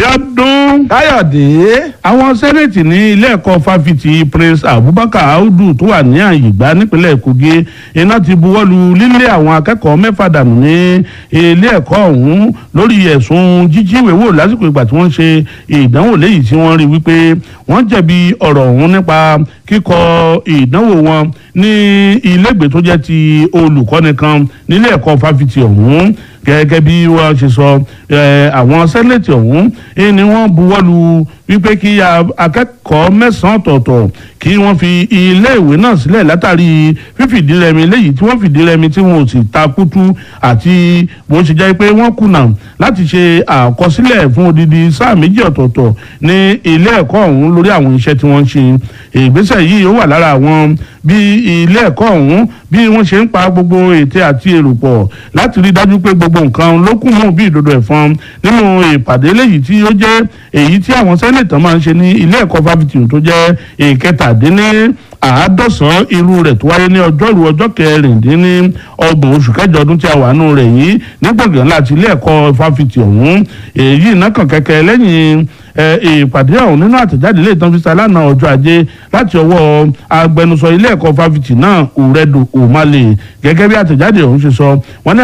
Abíọ́dún káyọ̀dé àwọn sẹ́nẹ̀tì ní ilé ẹ̀kọ́ fáfitì Prince Abubakar Audu tó wà ní Àyìngbá nípínlẹ̀ Kogi iná ti buwọ́lu lílé àwọn akẹ́kọ̀ọ́ mẹ́fà dànù ní ilé ẹ̀kọ́ ọ̀hún lórí ẹ̀sùn jíjíwèé wò lásìkò ìgbà tí wọ́n ṣe ìdánwò léyìí tí wọ́n rí wípé wọ́n jẹ̀bi ọ̀rọ̀ ọ̀hún nípa kíkọ ìdánwò wọn ní ilégbèé tó jẹ́ ti olùkọ́ni kan nílé ẹ̀kọ́ fáfitì ọ̀hún gẹ́gẹ́ bí wọ́n ṣe sọ àwọn sẹ́nẹ̀tì ọ̀hún ni wọ́n buwọ́lu wípé kí akẹ́kọ̀ọ́ mẹ́sàn-án ọ̀tọ̀ọ̀tọ̀ kí wọ́n fi iléèwé náà sílẹ̀ látàrí fífìdírẹmi léyìí tí wọ́n fìdírẹmi tí wọn ò sì ta kútú àti bó ṣe jẹ́ pé wọ́n kùnà láti ṣe àkọsílẹ̀ fún odidi sáà méjì ọ̀tọ̀ọ̀tọ̀ ní ilé ẹ̀kọ́ ọ̀hún lórí àwọn iṣẹ́ tí wọ́n ń ṣe ìgbésẹ̀ yìí ó wà lára àwọn bí ilé ẹ̀kọ́ ọ̀hún bí wọ́n ṣe ń pa gbogbo ète àti èrò pọ̀ láti rí dájú pé gbogbo nǹkan ló kún mọ́ bí ìdodo ẹ̀fọn nínú ìpàdé léyìí tí ó jẹ́ èyí tí àwọn sẹ́nẹ̀tàn máa ń ṣe ní ilé ẹ̀kọ́ fáfitì tó jẹ́ ìkẹtàdínní àádọ́sán irú rẹ̀ tó wáyé ní ọjọ́rú ọjọ́ kẹrìndínní ọgbọ̀n oṣù kẹjọ ọdún tí a wà nù rẹ̀ yìí ní gbọ̀ngàn láti ilé ẹ̀kọ́ fáfitì ọ̀hún èyí náà kàn kẹ́kẹ́ lẹ́yìn ìpàdé ọ̀hún nínú àtẹ̀jáde ilé ìtàn fisa lánàá ọjọ́ ajé láti ọwọ́ agbẹnusọ ilé ẹ̀kọ́ fáfitì náà òrẹ́dù òmàlè gẹ́gẹ́ bí àtẹ̀jáde ọ̀hún ṣe sọ wọ́n ní